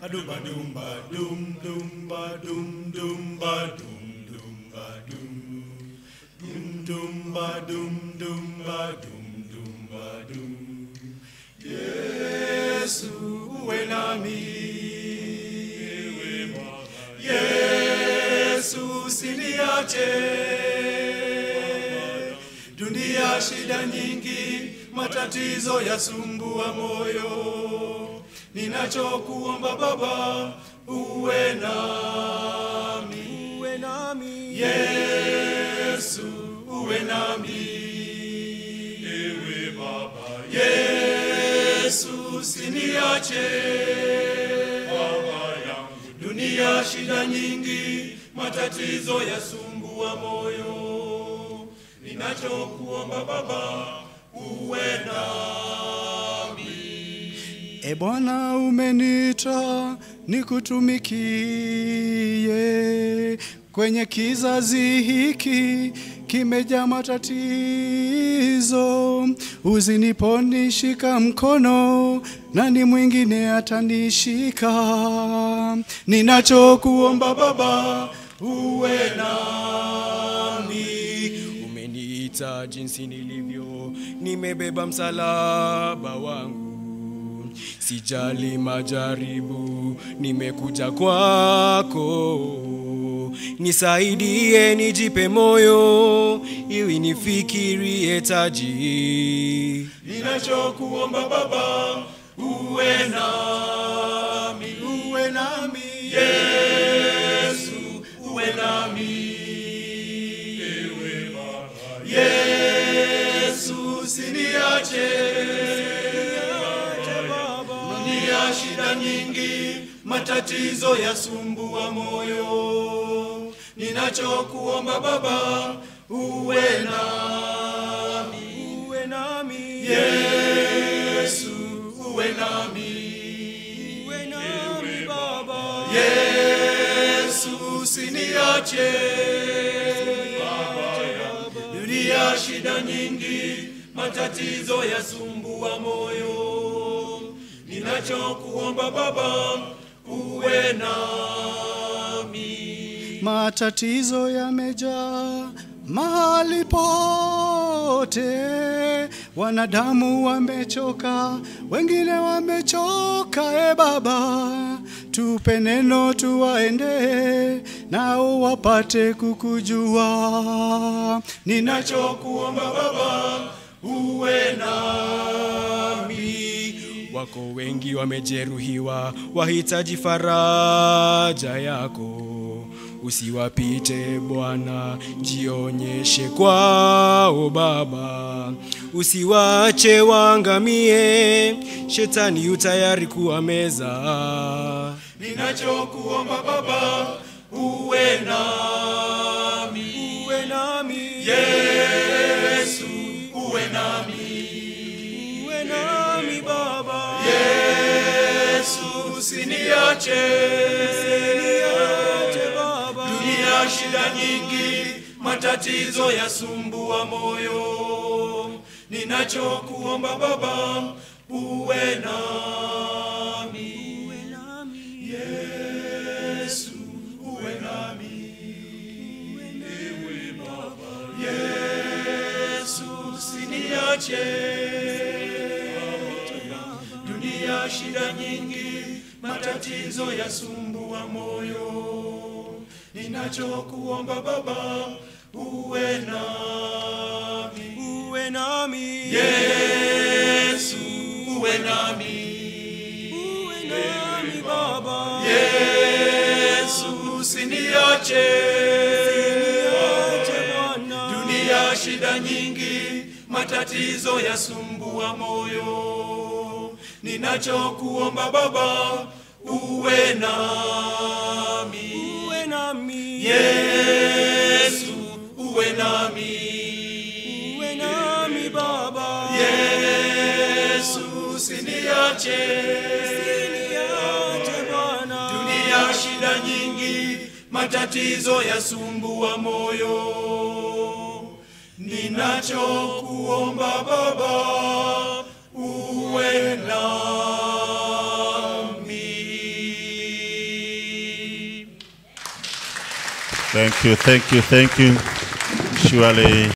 Adumba dumba dum dumba dum dumba dum dumba dum. Dum dumba dum dumba dum dumba dum. Yesu uwe nami. Yesu usiniache. Dunia shida nyingi, matatizo yasumbua moyo. Ninachokuomba Baba, uwe nami. uwe nami Yesu, uwe nami. Ewe Baba, Yesu usiniache. Baba yangu, dunia shida nyingi, matatizo yasumbua moyo. Ninachokuomba Baba, uwe nami. E Bwana, umeniita nikutumikie kwenye kizazi hiki kimejaa matatizo. Uziniponishika mkono, nani mwingine atanishika? Ninachokuomba Baba, uwe nami. Umeniita jinsi nilivyo, nimebeba msalaba wangu sijali majaribu, nimekuja kwako, nisaidie, nijipe moyo, ili nifikirie taji. Ninachokuomba Baba, uwe nami, uwe nami, Yesu, uwe nami, ewe Baba, Yesu, usiniache dunia shida nyingi, matatizo yasumbua moyo. Ninachokuomba Baba, uwe nami, Uwe nami, Yesu, uwe nami, uwe nami Baba, Yesu, usiniache. Dunia shida nyingi, matatizo yasumbua moyo. Ninachokuomba Baba, uwe nami. matatizo yamejaa mahali pote, wanadamu wamechoka, wengine wamechoka. E Baba, tupe neno tuwaende, nao wapate kukujua. Ninacho Ninachokuomba Baba, uwe nami. wako wengi wamejeruhiwa, wahitaji faraja yako. Usiwapite Bwana, jionyeshe kwao Baba, usiwache waangamie, shetani yu tayari kuwameza. Ninachokuomba Baba, uwe nami. Uwe nami, Yesu, uwe nami. uwe nami Baba, Yesu, usiniache. niache Baba, Dunia shida nyingi, matatizo yasumbua moyo. Ninachokuomba Baba, uwe nami. Yesu, uwe nami. Ewe Baba, Yesu, usiniache. Dunia shida nyingi, matatizo yasumbua moyo. Ninachokuomba Baba, uwe nami. uwe nami, Yesu, uwe nami. uwe nami Baba, Yesu, usiniache. niache Bwana. Dunia shida nyingi, matatizo yasumbua moyo. Ninachokuomba Baba, uwe nami. uwe nami Yesu, uwe nami. uwe nami baba Yesu, usiniache. niache bwana Dunia shida nyingi, matatizo yasumbua moyo. Ninachokuomba Baba, uwe nami. Thank you, thank you, thank you. Surely